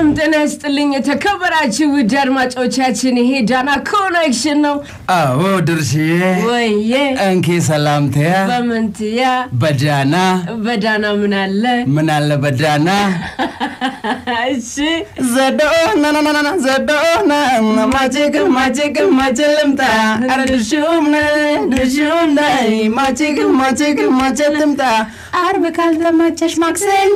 ሰላም ጤና ይስጥልኝ የተከበራችሁ ውድ አድማጮቻችን፣ ይሄ ዳና ኮኔክሽን ነው። አዎ ድርሽዬ ወዬ እንኪ ሰላምተያ በምንትያ በዳና በዳና ምን አለ? ምን አለ በዳና እሺ ዘዶናናናና ዘዶና ማጭቅ ማጭቅ ማጭ ልምጣ ኧረ ድርሽም ነይ ድርሽም ነይ ማጭቅ ማጭቅ ማጭ ልምጣ አርብ ካልተመቸሽ ማክሰኞ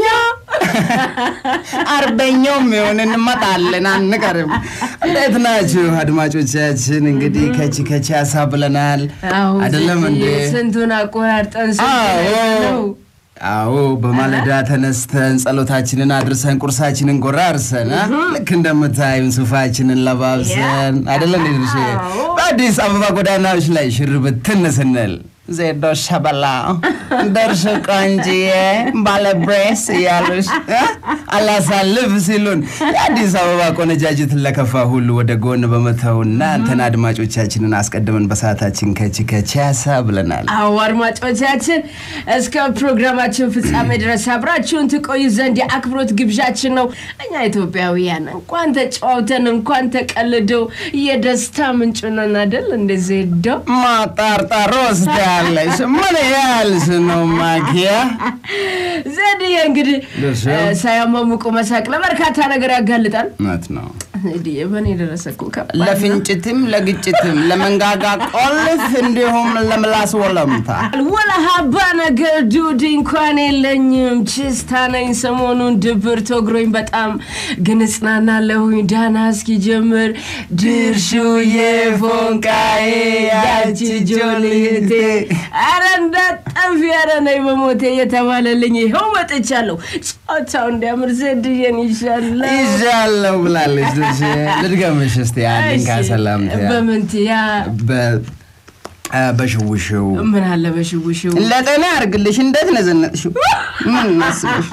አርበኛውም ይሆን እንመጣለን አንቀርም። እንዴት ናችሁ አድማጮቻችን? እንግዲህ ከቺ ከቺ ሀሳብ ብለናል አዎ፣ አይደለም እንዴ? ስንቱን አቆራርጠን አዎ ነው አዎ በማለዳ ተነስተን ጸሎታችንን አድርሰን ቁርሳችንን ጎራርሰን አ? ልክ እንደምታዩን ሱፋችንን ለባብሰን አይደለም ድርሽ አዎ። በአዲስ አበባ ጎዳናዎች ላይ ሽር ብትን ስንል ዜዶ ሸበላ ደርሽ ቆንጅዬ ባለብሬስ እያሉሽ አ? አላሳልፍ ሲሉን የአዲስ አበባ ቆነጃጅትን ለከፋ ሁሉ ወደ ጎን በመተውና እንትን አድማጮቻችንን አስቀድመን በሰዓታችን ከቺ ከቺ ያሳ ብለናል። አዎ አድማጮቻችን እስከ ፕሮግራማችን ፍጻሜ ድረስ አብራችሁን ትቆዩ ዘንድ የአክብሮት ግብዣችን ነው። እኛ ኢትዮጵያውያን እንኳን ተጫዋውተን እንኳን ተቀልደው የደስታ ምንጭ ነን አይደል? እንደዚህ ሄደው ማጣርጣር ወስዳለሽ። ምን ያልሽ ነው ማኪያ? ዘድዬ እንግዲህ ደርሶ? እ፣ ሳያሟሙቁ መሳቅ ለበርካታ ነገር ያጋልጣል። እውነት ነው። ዘድዬ በእኔ የደረሰ እኮ ከባድ ነው። ለፍንጭትም ለግጭትም ለመንጋጋ ቆልፍ እንዲሁም ለምላስ ወለምታ ወላ ሀባ ነገር ዱድ እንኳን የለኝም። ችስታ ነኝ። ሰሞኑን ድብር ተግሮኝ በጣም ግን እጽናናለሁኝ። ዳና እስኪጀምር ድርሹዬ ፎንቃዬ ያቺ ጆልቴ አረ እንዳጠፊ ያረ ነይ በሞቴ እየተባለልኝ ይኸው መጥቻለሁ። ጨዋታው እንዲያምር ዘድዬን ይሻላል። ይዣለሁ ብላለች። ድርሽ ልድገምሽ እስቲ አንድን ካሰላምታ በምንትያ በ- አ፣ በሽውሽው ምን አለ በሽውሽው ለጤና ያርግልሽ። እንዴት ነዘነጥሽው? ምን እናስብሽ?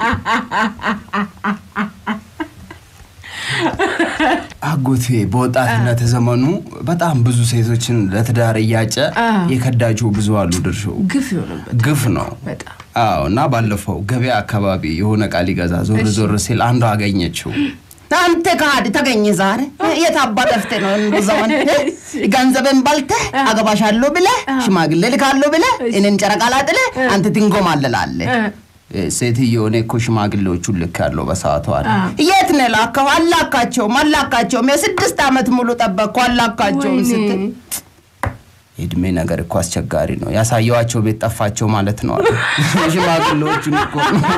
አጎቴ በወጣትነት ዘመኑ በጣም ብዙ ሴቶችን ለትዳር እያጨ የከዳቸው ብዙ አሉ። ድርሽው ግፍ የሆነበት ግፍ ነው። በጣም አዎ። እና ባለፈው ገበያ አካባቢ የሆነ ዕቃ ሊገዛ ዞር ዞር ሲል አንዷ አገኘችው። አንተ ከሃዲ ተገኘ ዛሬ የት አባ ጠፍተህ ነው? እንደ ዘመን ገንዘብን በልተህ አገባሻለሁ ብለህ ሽማግሌ ልካለሁ ብለህ እኔን ጨረቃ ላጥለህ አንተ ትንጎማለላለህ። ሴትዮ እኔ እኮ ሽማግሌዎቹን ልክ ያለው በሰዓቱ አለ። የት ነው ላከው? አላካቸውም አላካቸውም። የስድስት ዓመት ሙሉ ጠበቅኩ አላካቸውም ወይኔ። ስትል የእድሜ ነገር እኮ አስቸጋሪ ነው። ያሳየዋቸው ቤት ጠፋቸው ማለት ነው አለ። ሽማግሌዎቹን እኮ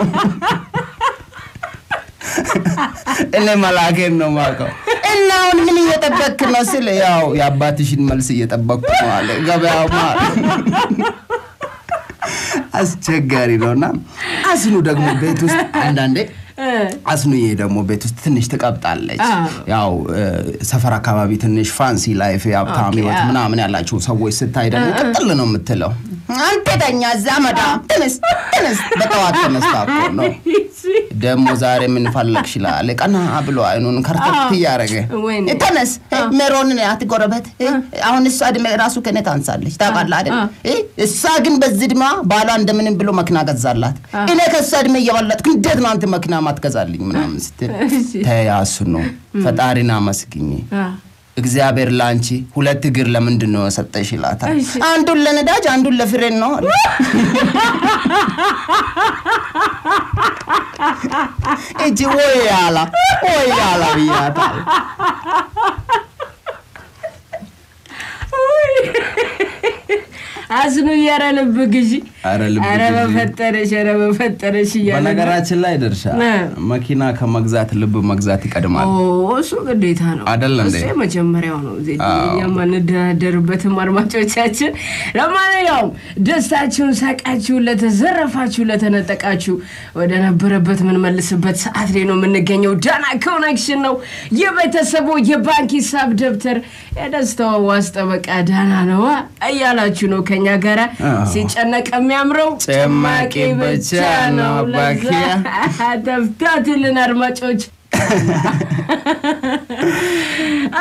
እኔ መላኬን ነው ማውቀው። እና አሁን ምን እየጠበክ ነው ስል ያው የአባትሽን መልስ እየጠበቅኩ ነው አለ። ገበያው ማለት አስቸጋሪ ነው እና አስኑ ደግሞ ቤት ውስጥ አንዳንዴ አስኑዬ ደግሞ ቤት ውስጥ ትንሽ ትቀብጣለች። አዎ። ያው እ፣ ሰፈር አካባቢ ትንሽ ፋንሲ ላይፍ የሀብታም ኦኬ፣ ህይወት አዎ። ምናምን ያላቸው ሰዎች ስታይ ደግሞ ቅጥል ነው የምትለው። አንተ ተኛ እዛ መዳም ትንስ ትንስ በጠዋት ተነስታ እኮ ነው ደግሞ ዛሬ ምን ፈለግሽ ይላል። ቀና ብሎ አይኑን ከርተት እያደረገ ወይኔ። ተነስ ሜሮንን ያት ጎረበት አሁን እሷ እድሜ ራሱ ከኔ ታንሳለች ታውቃለህ አይደል? እሷ ግን በዚህ እድሜዋ ባሏ እንደምንም ብሎ መኪና ገዛላት። እኔ ከእሷ እድሜ እየበለጥኩ እንዴት ነው አንተ መኪና ማትገዛልኝ ምናምን ስትል እሺ። ተያሱ ነው ፈጣሪን አመስግኝ እግዚአብሔር ለአንቺ ሁለት እግር ለምንድን ነው የሰጠሽ ይላታል። እሺ። አንዱን ለነዳጅ አንዱን ለፍሬን ነው አለ። እጅ ወይ ያላ ወይ ያላ ብያታል። አስኑ እያረ ልብ ግዢ ኧረ ልብ ኧረ ግዢ። በፈጠረሽ ኧረ በፈጠረሽ እያለ በነገራችን ላይ ድርሻ እ። መኪና ከመግዛት ልብ መግዛት ይቀድማል። ኦ፣ እሱ ግዴታ ነው አይደል እንዴ? እሱ የመጀመሪያው ነው ዜ አዎ። እኛም አንደራደርበትም አድማጮቻችን ለማንኛውም ደስታችሁን ሳቃችሁን ለተዘረፋችሁ ለተነጠቃችሁ ወደ ነበረበት የምንመልስበት ሰዓት ላይ ነው የምንገኘው ዳና ኮኔክሽን ነው የቤተሰቡ የባንክ ሂሳብ ደብተር የደስታዋ ዋስ ጠበቃ ዳና ነዋ እያላችሁ ነው ከኛ ጋራ አዎ። ሲጨነቅ የሚያምረው ጭማቂ ብቻ ነው ባኪያ። ተፍታትልን አድማጮች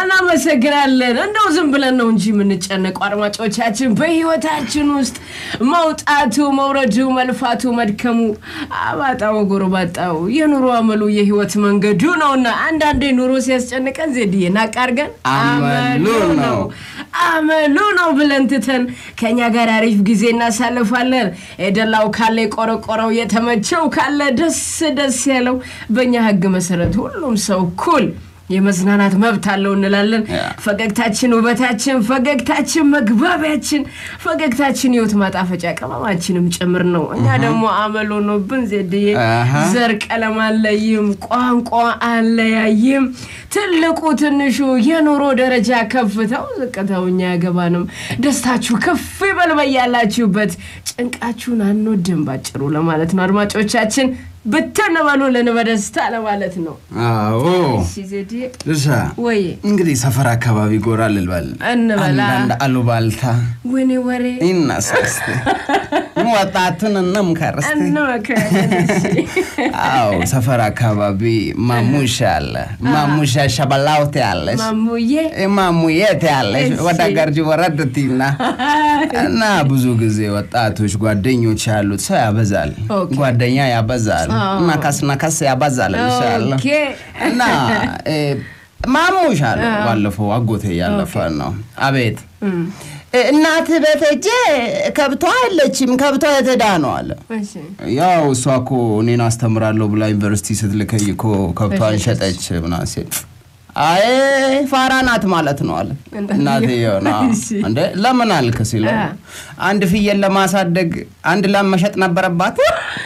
እናመሰግናለን። እንደው ዝም ብለን ነው እንጂ የምንጨነቀው አድማጮቻችን፣ በህይወታችን ውስጥ መውጣቱ፣ መውረዱ፣ መልፋቱ፣ መድከሙ፣ አባጣው፣ ጎርባጣው የኑሮ አመሉ የህይወት መንገዱ ነውና አንዳንዴ ኑሮ ሲያስጨንቀን ዜድዬ ናቅ አድርገን አመሉ ነው አመሉ ነው ብለን ትተን ከእኛ ጋር አሪፍ ጊዜ እናሳልፋለን። የደላው ካለ የቆረቆረው የተመቸው ካለ ደስ ደስ ያለው በእኛ ህግ መሰረት ሁሉም ሰው እኩል የመዝናናት መብት አለው እንላለን። ያ። ፈገግታችን ውበታችን፣ ፈገግታችን መግባቢያችን፣ ፈገግታችን ህይወት ማጣፈጫ ቅመማችንም ጭምር ነው። እኛ ደግሞ አመል ሆኖብን ዜድዬ አሃ። ዘር ቀለም አለይም፣ ቋንቋ አለያይም፣ ትልቁ ትንሹ የኑሮ ደረጃ ከፍታው ዝቅታው እኛ ያገባንም። ደስታችሁ ከፍ ይበል በያላችሁበት፣ ጭንቃችሁን አንወድም ባጭሩ ለማለት ነው። አድማጮቻችን ብትን በሉልን በደስታ ለማለት ነው። አዎ እሺ ዜድዬ ድርሻ ወይ እንግዲህ ሰፈር አካባቢ ጎራ ልልበል እንበላ አንዳንድ አሉባልታ ወኔ ወሬ ይነሳ እስቲ ወጣቱን እንምከር እስቲ እንመክራለን። እሺ። አዎ ሰፈር አካባቢ ማሙሻ አለ ማሙሻ ሸበላውት ያለች ማሙዬ ማሙየት ያለች እሺ። ወደ ገርጂ ወረድቲና እና ብዙ ጊዜ ወጣቶች ጓደኞች ያሉት ሰው ያበዛል ኦኬ። ጓደኛ ያበዛል አዎ። ነካስ ነካስ ያበዛል እልሻለሁ ኦኬ። እና እ፣ ማሙሽ አለ ባለፈው አጎቴ ያለፈ ነው አቤት እ፣ እናትህ ቤት ሄጄ ከብቷ የለችም ከብቷ የተዳ ነው አለ እሺ። ያው እሷ እኮ እኔን አስተምራለሁ ብላ ዩኒቨርሲቲ ስትልከኝ እኮ ከብቷን ሸጠች ምናምን ሲል አይ ፋራ ናት ማለት ነው አለ እንደዚህ እናትየው ነው እሺ። እንደ ለምን አልክ ሲለው አ። አንድ ፍየል ለማሳደግ አንድ ላም መሸጥ ነበረባት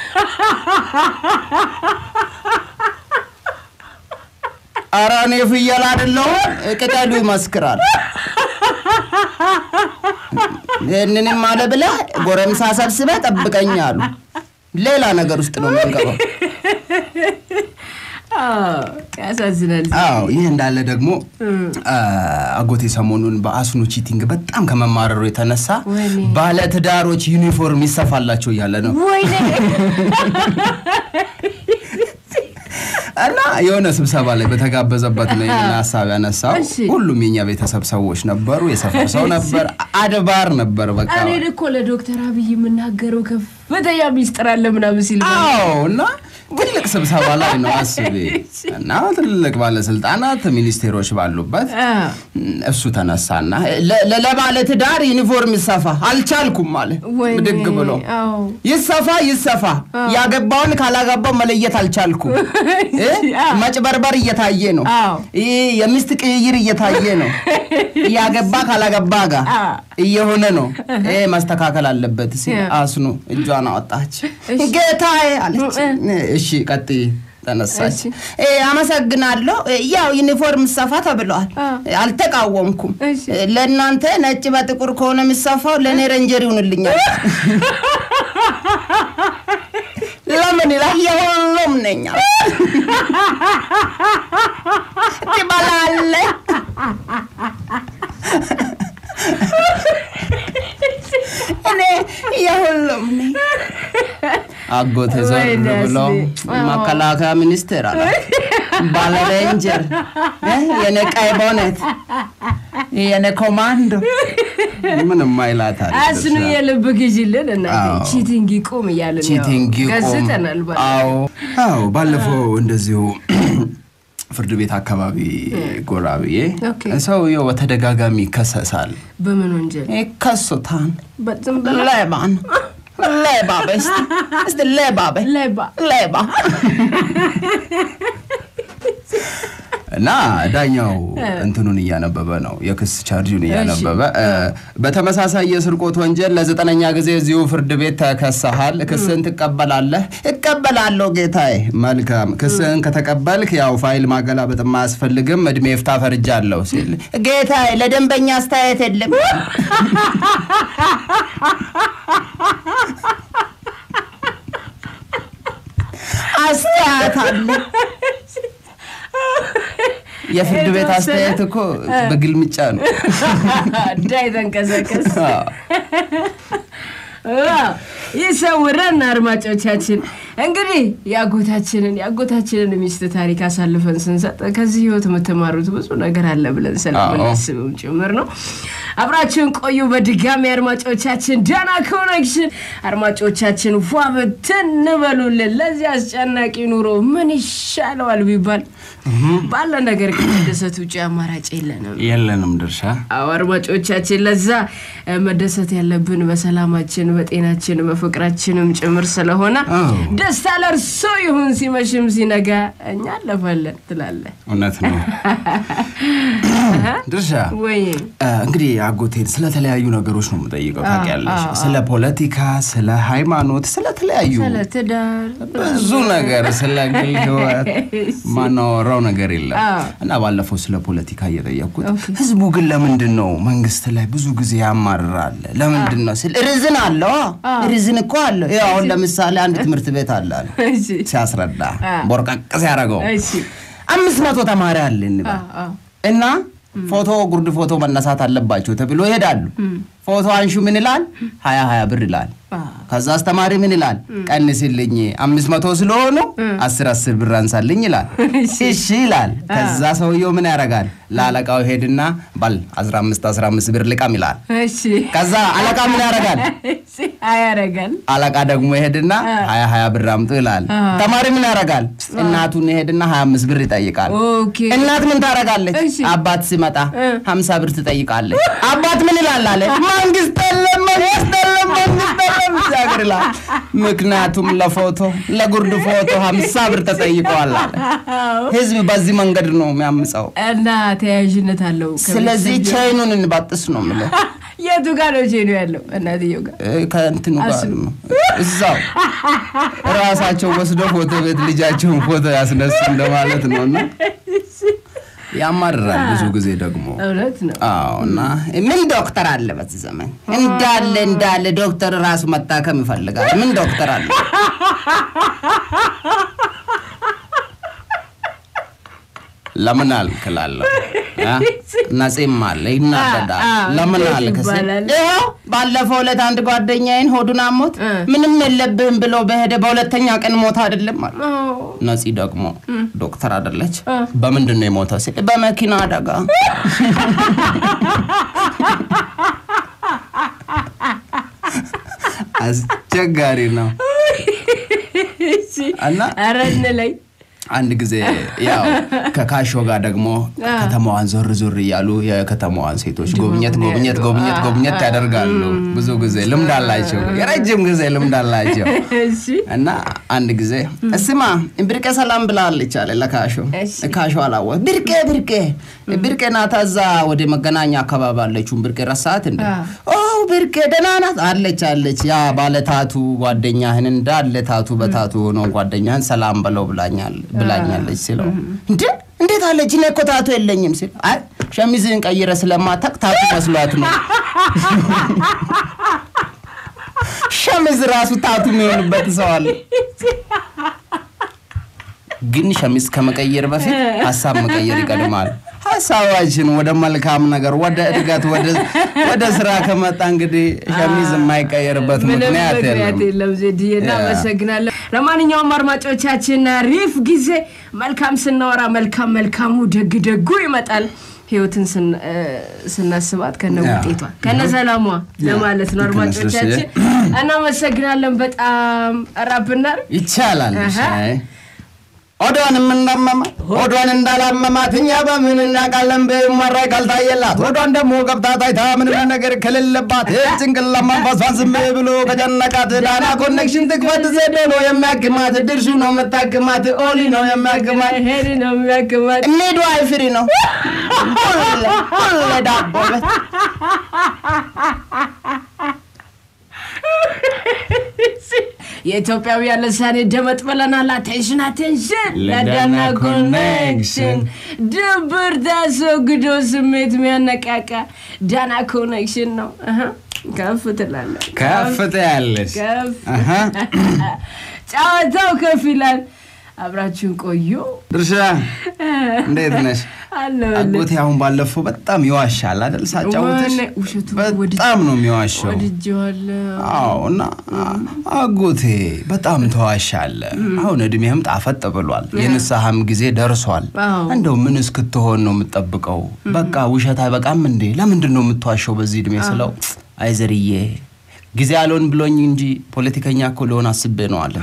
ኧረ እኔ ፍየል አይደለሁም ቅጠሉ ይመስክራል ይህንንም አለ ብለህ ጎረምሳ ሰብስበህ ጠብቀኝ አሉ ሌላ ነገር ውስጥ ነው የምንገባው አዎ፣ ያሳዝናል። አዎ ይህ እንዳለ ደግሞ አ፣ አጎቴ ሰሞኑን በአስኖ ቺቲንግ በጣም ከመማረሩ የተነሳ ወይኔ። ባለትዳሮች ዩኒፎርም ይሰፋላቸው እያለ ነው ወይኔ እና የሆነ ስብሰባ ላይ በተጋበዘበት ነው ይህን ሀሳብ ያነሳው። እሺ። ሁሉም የኛ ቤተሰብ ሰዎች ነበሩ፣ የሰፈር ሰው ነበር፣ አድባር ነበር። በቃ እኔ እኮ ለዶክተር አብይ የምናገረው ከፍተኛ ሚስጥር አለ ምናምን ሲል አዎ እና ትልቅ ስብሰባ ላይ ነው አስቤ እና ትልቅ ባለስልጣናት ሚኒስቴሮች ባሉበት አ፣ እሱ ተነሳና ለ- ለ- ለባለ ትዳር ዩኒፎርም ይሰፋ አልቻልኩም አለ ወይኔ፣ ብድግ ብሎ አዎ። ይሰፋ ይሰፋ ያገባውን ካላገባው መለየት አልቻልኩም እ? አዎ። መጭበርበር እየታየ ነው አዎ። ይህ የሚስት ቅይር እየታየ ነው ያገባ ካላገባ ጋር አዎ። እየሆነ ነው ይሄ መስተካከል አለበት ሲል ያ። አስኑ እጇን አወጣች እሺ። ጌታዬ አለች እ- እሺ ቀጥይ ተነሳች እሺ። እ፣ አመሰግናለሁ እ፣ ያው ዩኒፎርም ሰፋ ተብለዋል አ። አልተቃወምኩም እሺ። እ፣ ለእናንተ ነጭ በጥቁር ከሆነ የሚሰፋው ለእኔ ረንጀር ይሁንልኛል ለምን ይላል የሁሉም ነኛ ትበላለህ እኔ የሁሉም ነኝ አጎቴ ዞር ወይኔ ብሎ አስቤ። አዎ። መከላከያ ሚኒስቴር አለ ባለ ሬንጀር እ፣ የኔ ቀይ ቦኔት የኔ ኮማንዶ ምንም አይላታል አስኑ የልብ ግዢልን እና አዎ። ቺቲንግ ይቁም እያልን ያው ቺቲንግ ይቁም። ገዝተናል ባለ አዎ አዎ። ባለፈው እንደዚሁ ፍርድ ቤት አካባቢ ጎራ ብዬ ኦኬ። ሰውየው በተደጋጋሚ ይከሰሳል። በምን ወንጀል ይከሱታል። በዝም ብላ ሌባ ነው። ሌባ በይ እስቲ እስቲ ሌባ በይ ሌባ ሌባ እና ዳኛው እንትኑን እያነበበ ነው፣ የክስ ቻርጁን እያነበበ እ፣ በተመሳሳይ የስርቆት ወንጀል ለዘጠነኛ ጊዜ እዚሁ ፍርድ ቤት ተከሰሃል። ክስህን ትቀበላለህ? እቀበላለሁ ጌታዬ። መልካም፣ ክስህን ከተቀበልክ ያው ፋይል ማገላበጥ አያስፈልግም፣ እድሜ ይፍታ ፈርጃለሁ ሲል ጌታዬ፣ ለደንበኛ አስተያየት የለም አስተያየት አለ። የፍርድ ቤት አስተያየት እኮ በግልምጫ ነው። እንዳይተንቀሳቀስ ይሰውረን። አድማጮቻችን እንግዲህ የአጎታችንን የአጎታችንን ሚስት ታሪክ አሳልፈን ስንሰጥ ከዚህ ህይወት የምትማሩት ብዙ ነገር አለ ብለን ስለምናስብም ጭምር ነው። አብራችሁን ቆዩ። በድጋሚ አድማጮቻችን ዳና ኮኔክሽን አድማጮቻችን ፏ ብትን በሉልን። ለዚህ አስጨናቂ ኑሮ ምን ይሻለዋል ቢባል ባለ ነገር ከመደሰት ውጭ አማራጭ የለንም የለንም ድርሻ። አዎ አድማጮቻችን፣ ለዛ መደሰት ያለብን በሰላማችን፣ በጤናችን፣ በፍቅራችንም ጭምር ስለሆነ ደስታ ለእርሶ ይሁን። ሲመሽም ሲነጋ እኛ አለፋለን ትላለህ። እውነት ነው ድርሻ። ወይ እንግዲህ አጎቴን ስለተለያዩ ነገሮች ነው የምጠይቀው። ታውቂያለሽ፣ ስለ ፖለቲካ፣ ስለ ሃይማኖት፣ ስለተለያዩ ስለ ትዳር ብዙ ነገር፣ ስለ ግል ህይወት ማናወራው ነገር የለም እና ባለፈው ስለ ፖለቲካ እየጠየቅኩት ህዝቡ ግን ለምንድን ነው መንግስት ላይ ብዙ ጊዜ ያማርራል? ለምንድን ነው ስል ርዝን አለው ርዝን እኮ አለው። ይኸው አሁን ለምሳሌ አንድ ትምህርት ቤት አለ አለ ሲያስረዳ ቦርቀቅ ሲያደርገው አምስት መቶ ተማሪ አለ እንበል እና ፎቶ ጉርድ ፎቶ መነሳት አለባቸው ተብሎ ይሄዳሉ። ፎቶ አንሹ ምን ይላል? ሀያ ሀያ ብር ይላል። ከዛ አስተማሪ ምን ይላል? ቀንስልኝ አምስት መቶ ስለሆኑ አስር አስር ብር አንሳልኝ ይላል። እሺ ይላል። ከዛ ሰውየው ምን ያደርጋል? ለአለቃው ሄድና ባል አስራ አምስት አስራ አምስት ብር ልቃም ይላል። ከዛ አለቃ ምን ያደርጋል? ያደርጋል። አለቃ ደግሞ ይሄድና ሀያ ሀያ ብር አምጡ ይላል። ተማሪ ምን ያደርጋል? እናቱን ይሄድና ሀያ አምስት ብር ይጠይቃል። እናት ምን ታደርጋለች? አባት ሲመጣ ሀምሳ ብር ትጠይቃለች። አባት ምን ይላል አለ መንግስት የለም መንግስት የለም መንግስት የለም ሲያገር ይላል። ምክንያቱም ለፎቶ ለጉርድ ፎቶ ሀምሳ ብር ተጠይቀዋል አለ። ህዝብ በዚህ መንገድ ነው የሚያምፀው እና ተያያዥነት አለው። ስለዚህ ቻይኑን እንባጥስ ነው የምልህ። የቱ ጋር ነው ቼኑ ያለው? እናትየው ጋር ከእንትኑ ጋር ነው እዛው ራሳቸው ወስዶ ፎቶ ቤት ልጃቸውን ፎቶ ያስነሱ እንደማለት ነው እና ያማርራል ብዙ ጊዜ ደግሞ እውነት ነው። አዎ እና ምን ዶክተር አለ በዚህ ዘመን እንዳለ እንዳለ ዶክተር ራሱ መታከም ይፈልጋል። ምን ዶክተር አለ? ለምን አልክ እላለሁ። ነፂም አለ ይናደዳል። ለምን አልክ ስል ይኸው ባለፈው ዕለት አንድ ጓደኛዬን ሆዱን አሞት ምንም የለብህም ብሎ በሄደ በሁለተኛ ቀን ሞት አይደለም አለ። ነፂ ደግሞ ዶክተር አይደለች። በምንድን ነው የሞተው ሲል በመኪና አደጋ። አስቸጋሪ ነው እና ኧረ እንለይ አንድ ጊዜ ያው ከካሾ ጋር ደግሞ ከተማዋን ዞር ዞር እያሉ የከተማዋን ሴቶች ጎብኘት ጎብኘት ጎብኘት ጎብኘት ያደርጋሉ። ብዙ ጊዜ ልምድ አላቸው፣ የረጅም ጊዜ ልምድ አላቸው። እና አንድ ጊዜ እስማ ብርቄ ሰላም ብላለች አለ ለካሾ። ካሾ አላወ ብርቄ ብርቄ ብርቄ ናታ እዛ ወደ መገናኛ አካባቢ አለችውን ብርቄ ረሳት እንደ ብርቄ ደህና ናት አለች አለች። ያ ባለታቱ ጓደኛህን እንዳለ ታቱ በታቱ ሆነው ጓደኛህን ሰላም በለው ብላኛል ብላኛለች ሲለው እንዴ እንዴት አለች? እኔ እኮ ታቱ የለኝም ሲል አይ ሸሚዝህን ቀይረ ስለማታቅ ታቱ መስሏት ነው። ሸሚዝ ራሱ ታቱ የሚሆንበት ሰው አለ። ግን ሸሚዝ ከመቀየር በፊት ሀሳብ መቀየር ይቀድማል። ሀሳባችን ወደ መልካም ነገር፣ ወደ እድገት፣ ወደ ስራ ከመጣ እንግዲህ ሸሚዝ የማይቀየርበት ምክንያት የለም። የለም። ዜድዬ እናመሰግናለን። ለማንኛውም አድማጮቻችን አሪፍ ጊዜ፣ መልካም ስናወራ መልካም መልካሙ ደግ ደጉ ይመጣል። ህይወትን ስናስባት ከነ ውጤቷ ከነ ሰላሟ ለማለት ነው። አድማጮቻችን እናመሰግናለን። በጣም ራብናር ይቻላል ሆዷን የምናመማት ሆዷን እንዳላመማት እኛ በምን እናውቃለን? በማራይ ካልታየላት ሆዷን ደግሞ ገብታ ታይታ ምንም ነገር ከሌለባት ጭንቅላ መንፈሷን ዝም ብሎ ከጨነቃት ዳና ኮኔክሽን ትክፈት ዘዴ ነው የሚያክማት ድርሹ ነው የምታክማት ኦሊ ነው የሚያክማት ሄድ ነው የሚያክማት ሚዱ አይፍሪ ነው ሁሌ ዳቦ ቤት የኢትዮጵያውያን ልሳኔ ደመጥ ብለናል። አቴንሽን አቴንሽን፣ ለዳና ኮኔክሽን ድብርት አስወግዶ ስሜት የሚያነቃቃ ዳና ኮኔክሽን ነው። ከፍ ትላለህ፣ ከፍ ትያለሽ። ከፍ ጨዋታው ከፍ ይላል። አብራችሁን ቆዩ። ድርሻ እንዴት ነሽ? አለሁልህ። አጎቴ አሁን ባለፈው በጣም ይዋሻል አይደል? ሳጫውትሽ ወይኔ፣ ውሸቱ በጣም ነው የሚዋሸው። ወድጄዋለሁ። አዎ እና አጎቴ በጣም ተዋሻለ። አሁን እድሜህም ጣፈጥ ብሏል፣ የንስሐም ጊዜ ደርሷል። አዎ። እንደው ምን እስክትሆን ነው የምትጠብቀው? በቃ ውሸት አይበቃም እንዴ? ለምንድን ነው የምትዋሸው በዚህ እድሜ ስለው፣ አይዘርዬ ጊዜ አልሆን ብሎኝ እንጂ ፖለቲከኛ እኮ ልሆን አስቤ ነው አለ።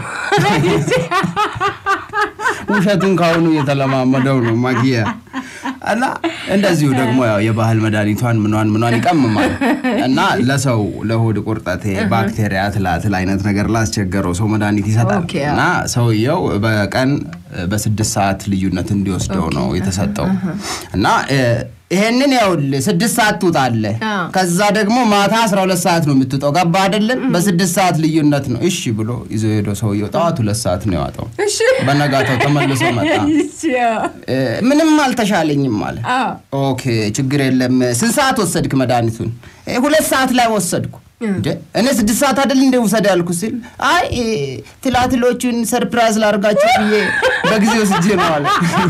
ውሸቱን ካሁኑ እየተለማመደው ነው ማጊያ እና እንደዚሁ ደግሞ ያው የባህል መድኃኒቷን ምኗን ምኗን ይቀምማል እና ለሰው ለሆድ ቁርጠት ባክቴሪያ ትላትል አይነት ነገር ላስቸገረው ሰው መድኃኒት ይሰጣል ኦኬ፣ እና ሰውየው በቀን በስድስት ሰዓት ልዩነት እንዲወስደው ነው የተሰጠው እና እ፣ ይሄንን ያውልህ ስድስት ሰዓት ትውጣለህ አዎ። ከዛ ደግሞ ማታ አስራ ሁለት ሰዓት ነው የምትውጠው ገባ አይደለም በስድስት ሰዓት ልዩነት ነው እሺ ብሎ ይዞ ሄደው ሰውየው ጠዋት ሁለት ሰዓት ነው ያዋጠው እሺ በነጋታው ተመልሶ መጣ እሺ፣ አዎ። እ፣ ምንም አልተሻለኝም አለ አዎ። ኦኬ ችግር የለም ስንት ሰዓት ወሰድክ መድኃኒቱን እ፣ ሁለት ሰዓት ላይ ወሰድኩ እንደ እኔ ስድስት ሰዓት አይደል እንደ ውሰድ ያልኩ ሲል አይ እ፣ ትላትሎቹን ሰርፕራይዝ ላርጋቸው ብዬ በጊዜ ወስጄ ነው አለ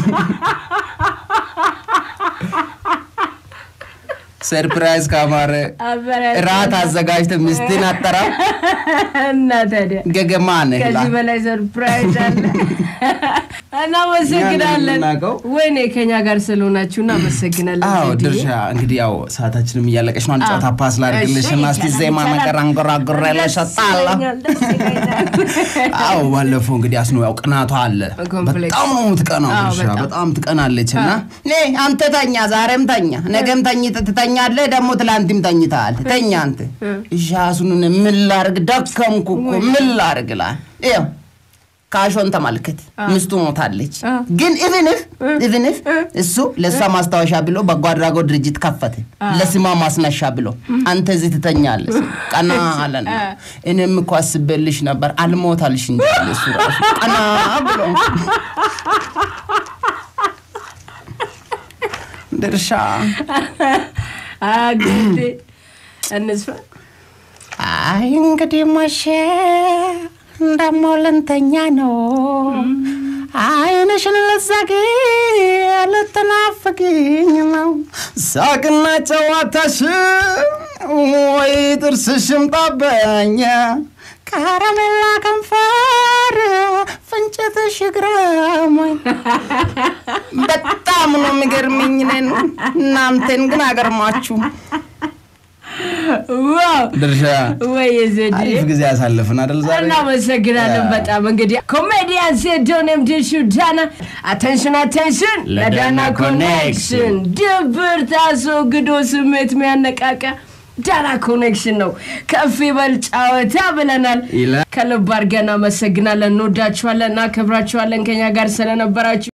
ሰርፕራይዝ ካማረ አበራ- ራት አዘጋጅተ ሚስትን አጠራ እና ታዲያ ገገማ ነህ ከዚህ በላይ ሰርፕራይዝ አለ። እናመሰግናለን። የምናውቀው። ወይኔ ከኛ ጋር ስለሆናችሁ እናመሰግናለን። አዎ ቴዲዬ። ድርሻ እንግዲህ ያው ሰዓታችንም እያለቀች ነው። አንድ ጨዋታ አዎ። ፓስ ላድርግልሽ እና እስቲ እሺ፣ ዜማ ይቻላል። ነገር አንጎራጉሬ ደስ ለሸጣላ ይለኛል፣ ደስ ይለኛል። አዎ ባለፈው እንግዲህ አስኖ ያው ቅናቷ አለ። ኮምፕሌክስ። በጣም ነው የምትቀናው አዎ፣ ድርሻ በጣም። በጣም ትቀናለች። እና ኔ አንተ ተኛ፣ ዛሬም ተኛ፣ ነገም ተኝ ትተኛለህ፣ ደግሞ ትላንትም ተኝተሃል። ተኛ አንተ። እሺ አስኑን ምን ላርግ ደከምኩ እኮ ምን ላርግ ላል ይኸው ካሾን ተመልከት፣ ሚስቱ ሞታለች። ግን ኢቭንፍ ኢቭንፍ እሱ ለእሷ ማስታወሻ ብሎ በጎ አድራጎት ድርጅት ከፈተ ለስሟ ማስነሻ ብሎ አንተ እዚህ ትተኛለህ ሲል ቀና አለና እኔም እኮ አስቤልሽ ነበር አልሞታልሽ እንጂ አለ እሱ ራሱ ቀና ብሎ ድርሻ አግዴ እንስፋ አይ እንግዲህ መቼ እንደሞ ልንተኛ ነው። አይንሽን ልትዘጊ ልትናፍቅኝ ነው። ሳቅና ጨዋታሽ ወይ ጥርስሽም ጣበኛ ከረሜላ ከንፈር ፍንጭትሽ ግረመኝ። በጣም ነው የሚገርምኝ እኔን እናንተን ግን አገርማችሁ ዋው ድርሻ ወይ ዘዴ አሪፍ ጊዜ ያሳልፍን አይደል ዛሬ? እናመሰግናለን ያ። በጣም እንግዲህ ኮሜዲያን ሴዶንም ድሹ ዳና አቴንሽን አቴንሽን ለዳና ለዳና ኮኔክሽን ድብርት አስወግዶ ስሜት የሚያነቃቃ ዳና ኮኔክሽን ነው። ከፍ ይበል ጨዋታ ብለናል። ይላል። ከልብ አድርገን እናመሰግናለን። እንወዳችኋለን፣ እናከብራችኋለን ከኛ ጋር ስለነበራችሁ